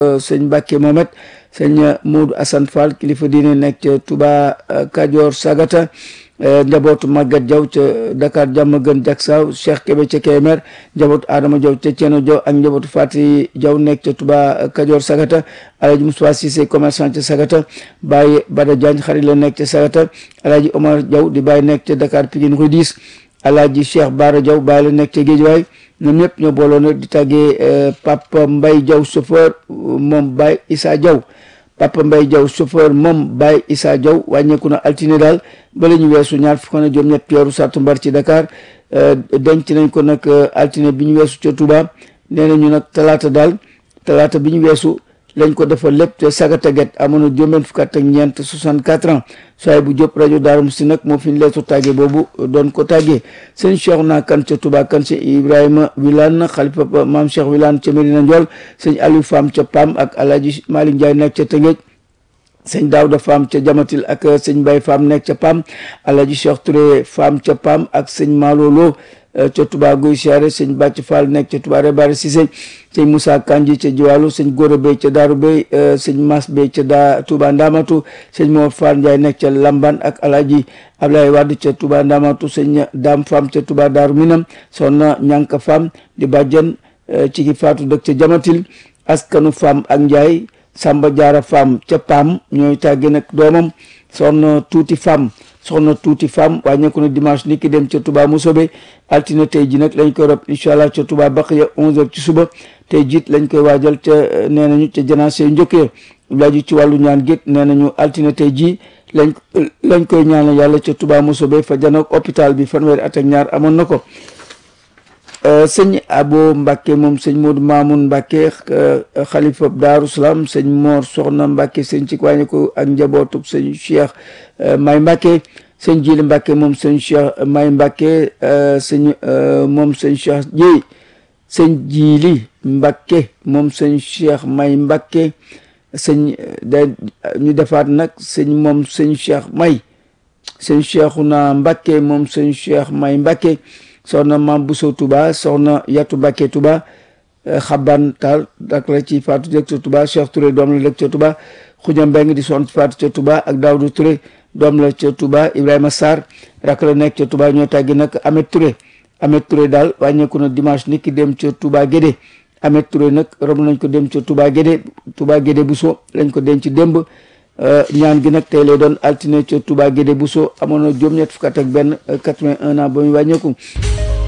sëñ Mbacke Mohamed sëñ Modou Assane Fall kilifa diine nekk ca Touba Kajoor Sagata njabootu Maguette Diaw ca Dakar jàmm gën Jaksaaw Cheikh Kébé ca Kébémer njabootu Adama Diaw ca Ceeno Diaw ak njabootu Fati Diaw nekk ca Touba Kajoor Sagata Alhaji Moussa Cissé commerçant ca Sagata Baye Bada Diagne xarit la nekk ca Sagata Alhaji Omar Diaw di Baye nekk ca Dakar Pikine Rue 10 Alhaji Cheikh Bara Diaw Baye la nekk ca Guédiawaye ñoom ñëpp ñoo booloo nag di tàggee Papa Mbaye Diaw chauffeur moom Baye Issa Diaw Papa Mbaye Diaw chauffeur moom Baye Issa Diaw wàññeeku na altine daal ba la ñu weesu ñaar fukk na juróom ñett weeru sàttumbar ci Dakar denc nañ ko nag altine bi ñu weesu ca Touba nee nañu nag talaata daal talaata bi ñu weesu lañ ko defal lépp te sagata get amoon na juróom fukk ak ñeent 64 ans soay bu Diop rajo Daaru Musti nag moo fi ñu leetu tàggee boobu doon ko tàggee sëñ Cheikh naa kan ca Touba kan ca Ibrahima Wilane xalifa maam Cheikh Wilane ca Medina Ndiol sëñ Aliou Fam ca Pam ak Alhaji Malick Ndiaye nekk ca Tëngéej sëñ Daouda Fam ca Jamatil ak sëñ Mbaye Fam nekk ca Pam Alhaji Cheikh Touré Fam ca Pam ak sëñ Malolo ca Touba Guy Siyaare sëñ Bàcc Fall nekk ca Touba Rebare Cissé sëñ Moussa Kanji ca Jiwalu sëñ Gora Bey ca Daaru Bey sëñ Mas Bey ca daa Touba Ndamatu sëñ Mor Fall Ndiaye nekk ca Lamban ak Alhaji Ablaye Wade ca Touba Ndamatu sëñ Dam Fam ca Touba Daaru Minam soxna Ñanka Fam di bàjjen ci ki faatu dëkk ca Jamatil askanu Fam ak Ndiaye Samba Jaara Fam ca Pam ñooy tàgge nag doomam soxna Tuuti Fam soxna tuuti femme wàññeeku na dimanche ni ki dem ca Touba Mousobé altine tey ji nag lañ koy rob incha allah ca Touba Baqiya 11h ci suba tey jiit lañ koy waajal ca nee nañu ca janaase njëkkee laaju ci wàllu ñaan gétt nee nañu altine tey ji lañ lañ koy ñaanal yàlla ca Touba Mousobé fa janook hôpital bi fanweeri at ak ñaar amoon na ko sëñ Abo Mbacke moom sëñ Modou Mamoun Mbacke xalifa Daaru Salaam sëñ Mor Soxna Mbacke sëñ ci wàññi ko ak njabootu sëñ Cheikh May Mbacke sëñ Jili Mbacke moom sëñ Cheikh May Mbacke sëñ moom sëñ Cheikh Jéy sëñ Jili Mbacke moom sëñ Cheikh May Mbacke sëñ da ñu defaat nag sëñ moom sëñ Cheikh May sëñ Cheikhouna Mbacke moom sëñ Cheikh May Mbacke soxna maam Bousso Touba soxna Yatu Mbacke Touba xaban taal dak la ci faatu dëkk ca Touba Cheikh Touré doom la dëkk ca Touba Xuja Mbeng di soxna ci faatu ca Touba ak Daawdu Touré doom la ca Touba Ibrahima Sarr rak la nekk ca Touba ñoo tàggi nag Amet Touré Amet Touré daal wàññeeku na dimanche ni ki dem ca Touba Guédé Amet Touré nag rom nañ ko dem ca Touba Guédé Touba Guédé Bousso lañ ko denc démb ñaan gi nag tey lay doon altine ca Touba Guédé Bousso amoon na juróom-ñett fukk ak benn 81 ans ba muy wàññeeku